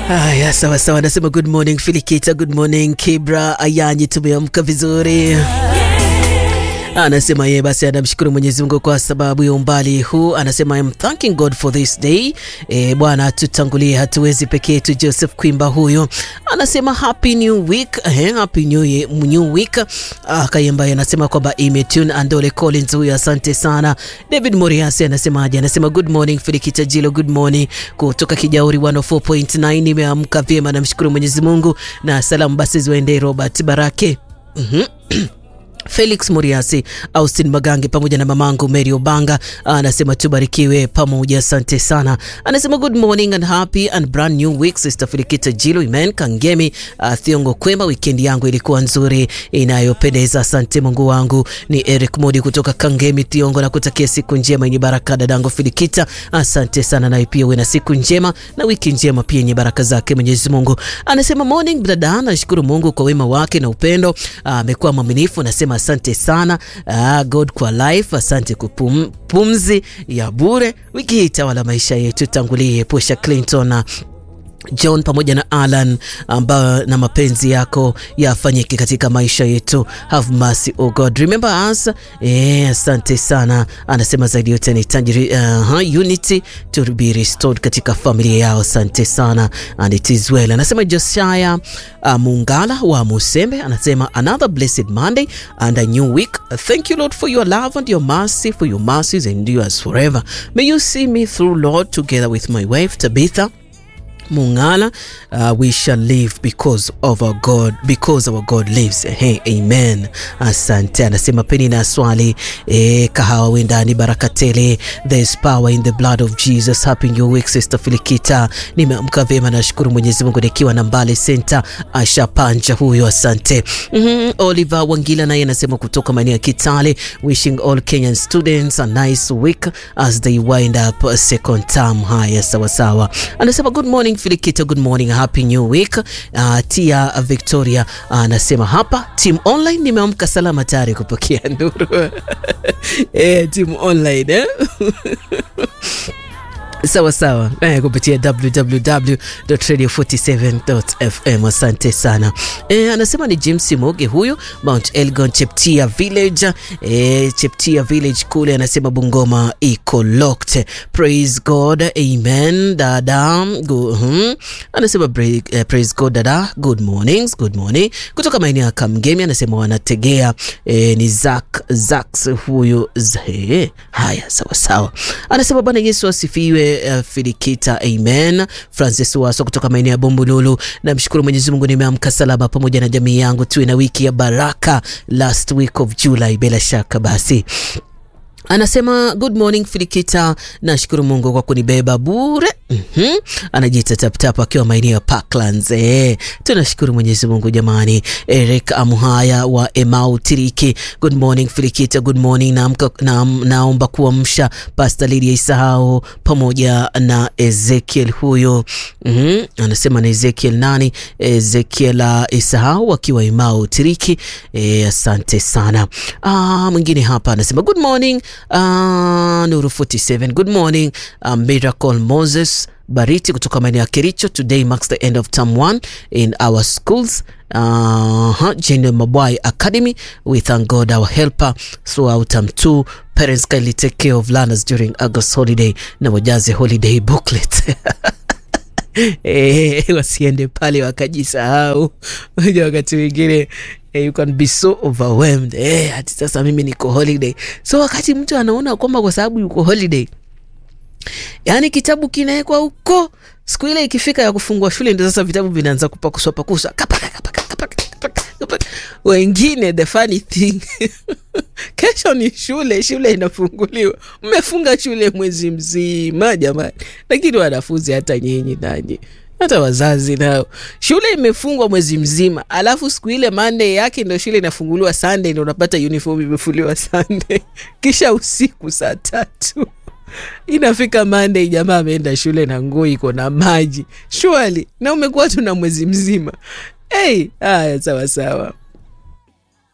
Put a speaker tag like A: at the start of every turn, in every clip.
A: Haya, sawa sawa, anasema good morning Filikita, good morning Kibra Ayanyi, tumeamka vizuri. Anasema yeye basi anamshukuru Mwenyezi Mungu kwa sababu ya umbali huu. Anasema I'm thanking God for this day. E, Bwana tutangulie, hatuwezi peke yetu. Joseph Kwimba huyo anasema happy new week. Eh, happy new, year, new week. Ah, Kayemba anasema kwamba imetune. Andole Collins huyo asante sana. David Moriasi anasemaje? Anasema good morning Filikita Jilo, good morning kutoka Kijauri 104.9. Nimeamka vyema, namshukuru Mwenyezi Mungu na salamu basi ziwaendee Robert Barake. Mhm. Felix Muriasi, Austin Magange pamoja na mamangu Mary Obanga anasema tubarikiwe pamoja, asante sana. Anasema good morning and happy and brand new week Sister Filikita Jilo, Imen Kangemi, uh, Thiongo kwema, weekend yangu ilikuwa nzuri inayopendeza, asante Mungu wangu. Ni Eric Modi kutoka Kangemi Thiongo, na kutakia siku njema yenye baraka dadangu Filikita, asante sana, naye pia uwe na siku njema na wiki njema pia yenye baraka zake Mwenyezi Mungu. Anasema morning dada, nashukuru Mungu kwa wema wake na upendo, amekuwa mwaminifu, nasema asante sana ah, God kwa life, asante kupum, pumzi ya bure. Wiki hii tawala maisha yetu, tangulie epusha Clinton na John pamoja na Alan ambayo na mapenzi yako yafanyike katika maisha yetu. Have mercy oh God, remember us. Eh, asante sana. Anasema zaidi yote ni tanjiri, uh, unity to be restored katika familia yao. Asante sana and it is well. Anasema Josiah uh, Mungala wa Musembe anasema another blessed Monday and a new week. Thank you Lord for your love and your mercy for your mercies endures forever. May you see me through Lord together with my wife Tabitha Mungala, uh, we shall live because of our God, because our God lives. Hey, amen. Asante. Anasema peni na swali eh, kahawa wendani baraka tele. There's power in the blood of Jesus. Happy new week Sister Filikita. Nimeamka vyema, nashukuru Mwenyezi Mungu nikiwa na Mbale Center. Asha Panja huyo, asante. mm -hmm. Oliver Wangila naye anasema kutoka maeneo ya Kitale, wishing all Kenyan students a nice week as they wind up second term. Haya, sawa sawa. Anasema good morning Filikita, good morning, happy new week. Uh, Tia Victoria anasema uh, hapa team online nimeamka salama tayari kupokea nuru eh, team online eh? Sawa sawa eh, kupitia www.radio47.fm. Asante sana eh, anasema ni James Moge huyu Mount Elgon Cheptia Village eh, Cheptia Village kule, anasema Bungoma iko locked. Praise God, amen dada. Go, hmm. Anasema break, eh, praise God dada, good mornings, good morning kutoka maeneo ya Kamgemi, anasema wanategea eh, ni Zak Zaks huyu zhe. Haya, sawa sawa, anasema Bwana Yesu asifiwe. Uh, Filikita, amen. Francis Waso kutoka maeneo ya Bombululu, namshukuru Mwenyezi Mungu nimeamka salama pamoja na jamii yangu, tuwe na wiki ya baraka last week of July. Bila shaka basi Anasema good morning Filikita, nashukuru Mungu kwa kunibeba bure. mm -hmm. Anajiita taptap akiwa maeneo ya Parklands. Eh, tunashukuru Mwenyezi Mungu jamani. Eric Amuhaya wa Emau Tiriki, good morning Filikita, good morning. Naamka na, naomba kuamsha Pastor Lydia Isahau pamoja na Ezekiel huyo. mm -hmm. Anasema na Ezekiel nani? Ezekiel Isahau akiwa Emau Tiriki. Eh, asante sana. Ah, mwingine hapa anasema good morning Uh, Nuru 47 good morning. Uh, Miracle Moses Bariti kutoka maeneo ya Kericho. Today marks the end of term 1 in our schools uh, Jane Mabwai Academy. We thank God our helper throughout term 2. Parents kindly take care of learners during August holiday na wajaze holiday booklet Eh, wasiende pale wakajisahau. Unajua wakati mwingine eh, you can be so overwhelmed eh, hati sasa mimi niko holiday. So wakati mtu anaona kwamba kwa sababu yuko holiday, yaani kitabu kinawekwa huko, siku ile ikifika ya kufungua shule ndio sasa vitabu vinaanza kupakuswa pakuswa kapaka, kapaka, kapaka, kapaka, kapaka. Wengine the funny thing kesho ni shule, shule inafunguliwa, mmefunga shule mwezi mzima jamani. Lakini wanafunzi, hata nyinyi nanyi, hata wazazi nao, shule imefungwa mwezi mzima, alafu siku ile Monday yake ndo shule inafunguliwa, Sunday ndo unapata uniform imefuliwa Sunday, kisha usiku saa tatu inafika Monday, jamaa ameenda shule na nguo iko na maji shwali, na umekuwa tuna mwezi mzima. Hey, haya sawa sawa.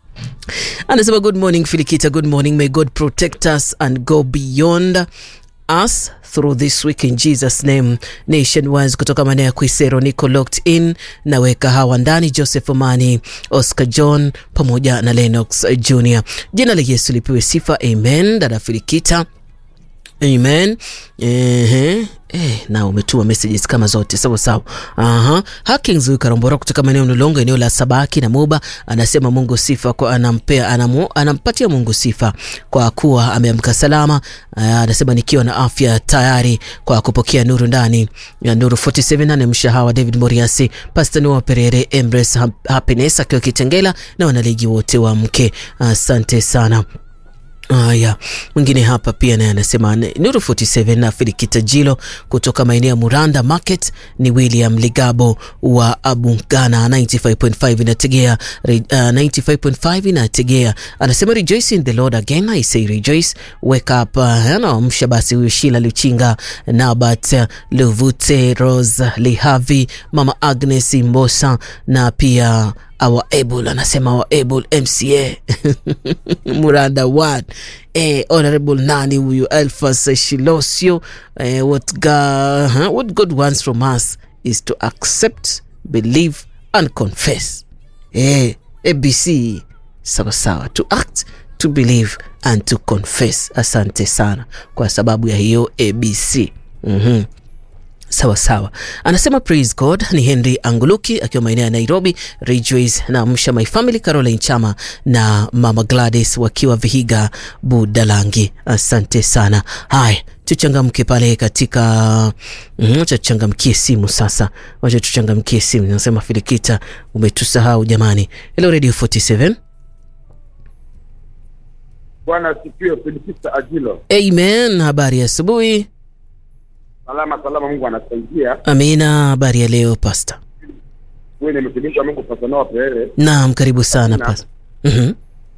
A: Anasema good morning Filikita, good morning. May God protect us and go beyond us through this week in Jesus name. Nation Wise kutoka maeneo ya Kwisero, niko locked in, naweka hawa ndani, Joseph Omani, Oscar John pamoja na Lennox Jr. Jina la Yesu lipewe sifa, amen. Dada Filikita Amen. Ehe. Eh, na umetuma messages kama zote sawa sawa. Aha. Hakings huyu Karambora kutoka maeneo Mlolongo eneo la Sabaki na Moba anasema Mungu sifa kwa anampea anamu, anampatia Mungu sifa kwa kuwa ameamka salama. Uh, anasema nikiwa na afya tayari kwa kupokea nuru ndani ya Nuru 47 na mshahawa David Moriasi, Pastor Noah Perere, Embrace Happiness akiwa Kitengela na wanaligi wote wa mke. Asante uh, sana. Haya, mwingine hapa pia naye anasema Nuru 47 na Filikita Jilo kutoka maeneo ya Muranda Market ni William Ligabo wa Abungana 95.5 inategea uh, 95.5 inategea, anasema rejoice in the Lord again I say rejoice wake up. Uh, anaamsha basi huyu Shila Luchinga, Nabat uh, Luvute, Rose Lihavi, Mama Agnes Mbosa na pia our able anasema our able MCA Muranda one eh, honorable nani huyu Alphas Shilosio eh, what, God, huh? what God wants from us is to accept believe and confess eh, ABC sawa sawa to act to believe and to confess. Asante sana kwa sababu ya hiyo ABC. mm-hmm. Sawa sawa, anasema praise God. Ni Henry Anguluki akiwa maeneo ya Nairobi. Rejoice na Amsha My Family, Caroline Chama na Mama Gladys wakiwa Vihiga Budalangi. Asante sana. Haya, tuchangamke pale katika wacha tuchangamkie simu sasa, wacha tuchangamkie simu. Nasema Filikita, umetusahau jamani. Hello Radio 47.
B: Bwana sifiwe. Filikita Ajilo.
A: Amen. Habari ya asubuhi.
B: Salama salama, Mungu anasaidia.
A: Amina. Habari ya leo Pastor?
B: Wewe ni mtumishi wa Mungu Pastor Noah Perere.
A: Naam, karibu sana
B: Amina.
A: Pastor. Mhm.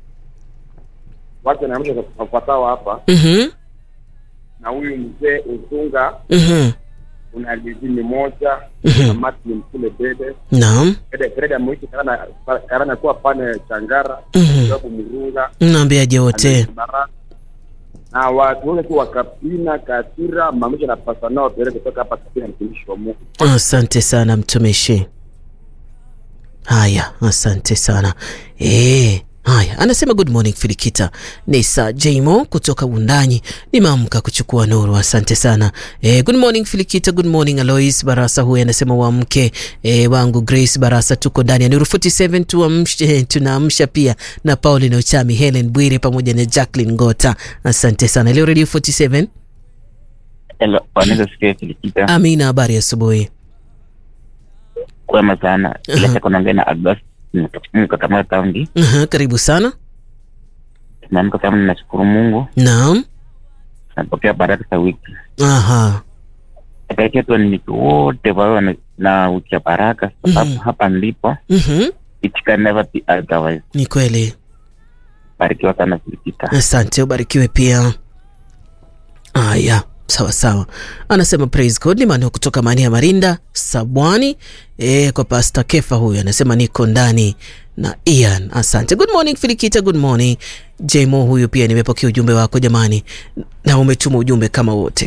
B: Wacha naamsha wafuatao hapa
A: Mhm.
B: na huyu mzee Usunga,
A: Mhm.
B: una lizini moja
A: Mhm.
B: na Martin kule Bede
A: Naam.
B: Bede Freda mwishi karana karana kuwa pale Changara
A: Mhm.
B: sababu Murunga
A: Naambiaje wote?
B: Baraka na watu wote tu wakapina Katira mamisha na Pastor Noah Perere kutoka hapa Kapina, mtumishi wa Mungu.
A: Asante sana mtumishi. Haya, asante sana eh. Haya, anasema good morning Filikita. Ni Sa Jmo kutoka Wundanyi, nimeamka kuchukua nuru. Asante sana eh, good morning Filikita, good morning Alois Barasa. Huyu anasema wamke eh, wangu Grace Barasa, tuko ndani ya Nuru 47 tuamshe, tunaamsha pia na Pauline Ochami, Helen Bwire pamoja na Jacqueline Ngota. Asante sana. Leo Radio 47.
C: Hello, wanaweza sikia Filikita.
A: Amina, habari ya asubuhi.
C: Kwema sana. Bila
A: Aha.
C: shaka unaongea na Abbas Mkakamata Kaunti.
A: Aha, karibu sana.
C: Tumeamka sana, nashukuru Mungu.
A: Naam.
C: Napokea baraka za wiki.
A: Aha.
C: Natakia tu wananchi wote wawe wana- na wiki ya baraka, sababu
A: Mhm.
C: hapa nilipo
A: Mhm.
C: it can never be otherwise.
A: Ni kweli.
C: Barikiwa sana Filikita.
A: Asante, ubarikiwe pia. Aya, sawa sawa. Anasema praise God ni maneno kutoka maeneo ya Marinda Sabwani. E, kwa Pastor Kefa huyu anasema niko ndani na Ian. Asante. Good morning Filikita, good morning. Jmo huyu pia nimepokea ujumbe wako jamani, na umetuma ujumbe kama wote.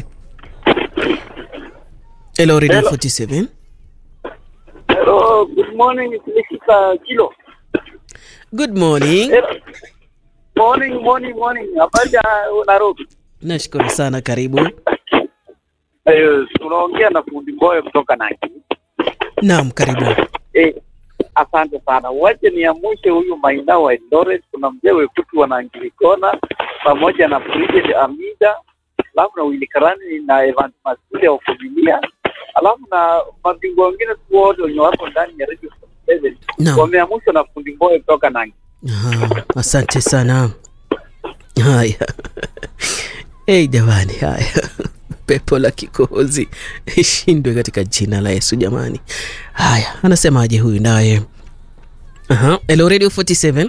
A: Hello Radio
D: Hello.
A: 47.
D: Hello, good morning, Felicita Kilo.
A: Good morning.
D: Hello. Morning, morning, morning. Habari ya Nairobi?
A: Nashukuru sana, karibu.
D: Eh, tunaongea na fundi Mboyo kutoka Nandi.
A: Naam, karibu.
D: Eh, asante sana. Wache niamshe huyu Maina wa Eldoret, kuna mzee Wekutu wa Nangilikona pamoja na Bridget Amida, alafu na Willy Karani na Evans Masule wa familia, alafu na mabingwa wengine tu wote wenye wako ndani ya Radio 47
A: Naam.
D: wameamshwa na fundi Mboyo kutoka Nangi.
A: Aha, asante sana. Haya hey, jamani, haya pepo la kikohozi ishindwe katika jina la Yesu jamani. Haya, anasemaje huyu naye? Aha, Hello Radio 47.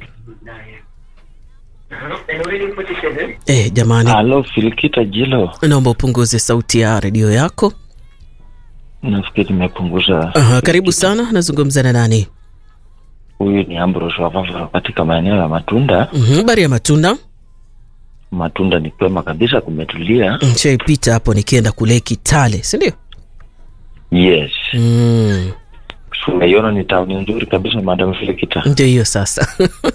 A: Eh, jamani,
E: Halo Filikita Jilo,
A: naomba upunguze sauti ya redio yako.
E: nafikiri nimepunguza.
A: Aha, karibu sana. Nazungumza na nani?
E: Huyu ni Ambrose Wavava katika maeneo ya Matunda.
A: Mhm, Habari ya matunda.
E: matunda ni kwema kabisa, kumetulia.
A: Nishaipita hapo nikienda kule Kitale, si ndio?
E: Yes,
A: Mm,
E: umeiona ni tauni nzuri kabisa, Madam Filikita.
A: ndio hiyo sasa.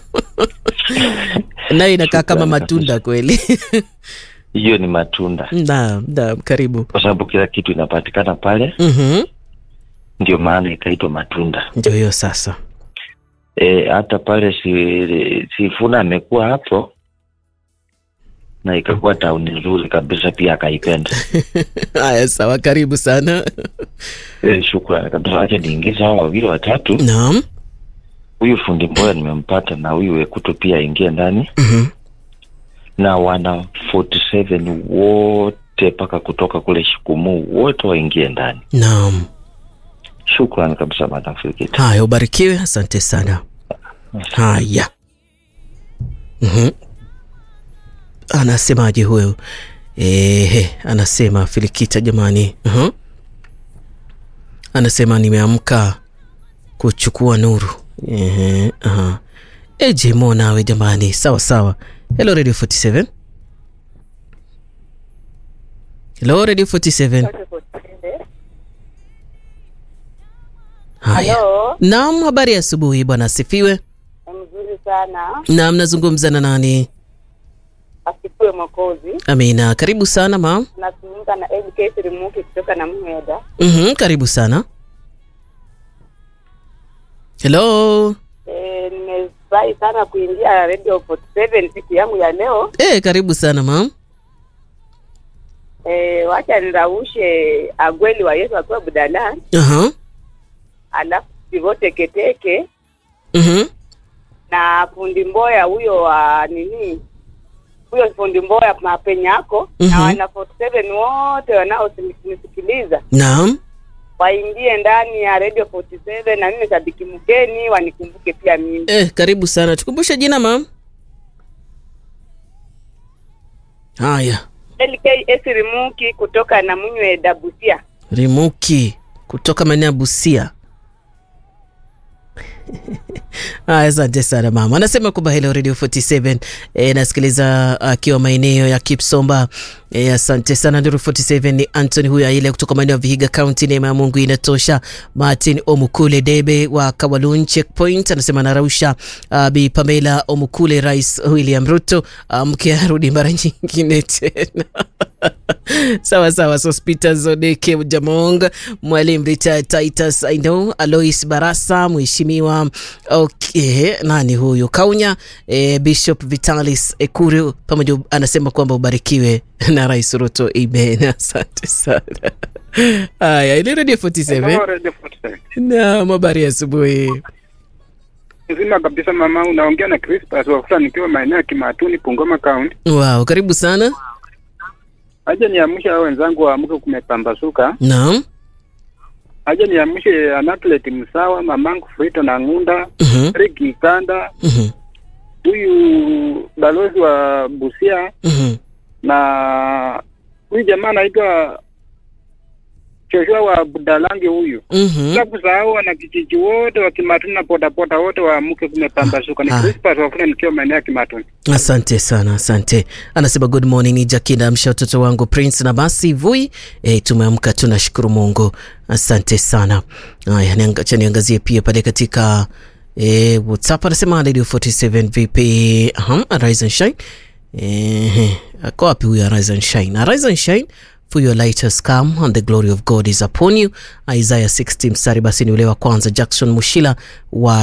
A: nayo inakaa kama
E: Shukrani
A: matunda kweli.
E: Hiyo ni matunda,
A: Naam, naam, karibu.
E: kwa sababu kila kitu inapatikana pale,
A: Mhm,
E: ndio maana ikaitwa matunda.
A: ndio hiyo sasa.
E: E, hata pale si, Sifuna amekuwa hapo na ikakuwa tauni nzuri kabisa, pia akaipenda.
A: Haya, sawa, karibu sana.
E: E, shukrani kabisa. Acha niingize hawa wawili watatu.
A: Naam.
E: Huyu fundi Mboya nimempata na huyu Wekuto pia aingie ndani
A: Mhm.
E: na wana 47 wote mpaka kutoka kule Shikumu wote waingie ndani.
A: Naam.
E: Shukrani kabisa Madam Filikita.
A: Haya, ubarikiwe, asante sana. Haya. Mhm. Anasemaje huyo? Ehe, anasema Filikita jamani. Mhm. Anasema nimeamka kuchukua nuru. Ehe, aha. Eje mo nawe jamani, sawa sawa. Hello Radio 47. Hello Radio 47. Haya.
F: Halo,
A: Naam, habari ya asubuhi bwana, asifiwe.
F: mzuri sana.
A: Naam, nazungumza na nani?
F: Asifiwe Mwokozi.
A: Amina, karibu sana mam.
F: Nazungumza na LK Sirimuki kutoka na Mheda.
A: Mhm, karibu sana. Hello.
F: E, nimefurahi sana kuingia Radio 47 siku yangu ya leo.
A: Eh, karibu sana mam.
F: E, wacha niraushe Agweli wa Yesu akiwa Budala,
A: Aha.
F: alafu Sivote Keteke
A: Mhm.
F: na fundi Mboya huyo wa nini huyo fundi Mboya mapenyako
A: Mhm.
F: na wana 47 wote wanaonisikiliza
A: Naam.
F: waingie ndani ya Radio 47 na mimi shabiki mgeni wanikumbuke pia mimi.
A: Eh, karibu sana. Tukumbushe jina mam. Haya.
F: LK Esirimuki kutoka na Munywe Dabusia.
A: Rimuki kutoka maeneo ya Busia. Haya, asante sana mama. Anasema kwamba hello Radio 47 e, nasikiliza akiwa maeneo ya Kipsomba. E, asante sana Radio 47. Ni Anthony huyu aile kutoka maeneo ya Vihiga County. Neema ya Mungu inatosha. Martin Omukule Debe wa Kawalun Checkpoint anasema narausha uh, Bi Pamela Omukule, Rais William Ruto mke um, arudi mara nyingine tena sawa sawa. Sospita Zodeke Jamong, Mwalimu Rita Titus I know, Alois Barasa, Mheshimiwa okay, nani huyu Kaunya, eh, Bishop Vitalis Ekuru pamoja, anasema kwamba ubarikiwe na Rais Ruto. Amen, asante sana. Haya, ile Radio 47 na habari ya asubuhi.
G: Nzima kabisa mama, unaongea na Crispas Wafula nikiwa maeneo ya Kimatuni, Bungoma County.
A: Wow, karibu sana.
G: Aje niamshe hao wenzangu waamke, kumepambasuka.
A: Naam.
G: Aje niamshe Anatlet Msawa, mamangu Frito na Ngunda,
A: Mhm,
G: Riki Kanda,
A: mhm,
G: huyu balozi wa Busia
A: mhm.
G: na huyu jamaa anaitwa Joshua wa Budalangi huyu.
A: Mhm.
G: Bila kusahau wana kijiji wote wa Kimatuni na potapota wote waamke, kumepambasuka. Ni
A: Ah.
G: Crispas Wafula nikiwa maeneo ya Kimatuni.
A: Asante sana, asante. Anasema good morning, ni Jakina amsha watoto wangu Prince na basi Vui. E, tumeamka tunashukuru Mungu, asante sana. Haya, nianga- acha niangazie pia pale katika e, WhatsApp anasema Radio 47 VP uh, Arise and Shine. Ehe, ako wapi huyu Arise and Shine? Arise and Shine for your light has come and the glory of God is upon you. Isaiah 60 mstari basi ni ule wa kwanza. Jackson Mushila wa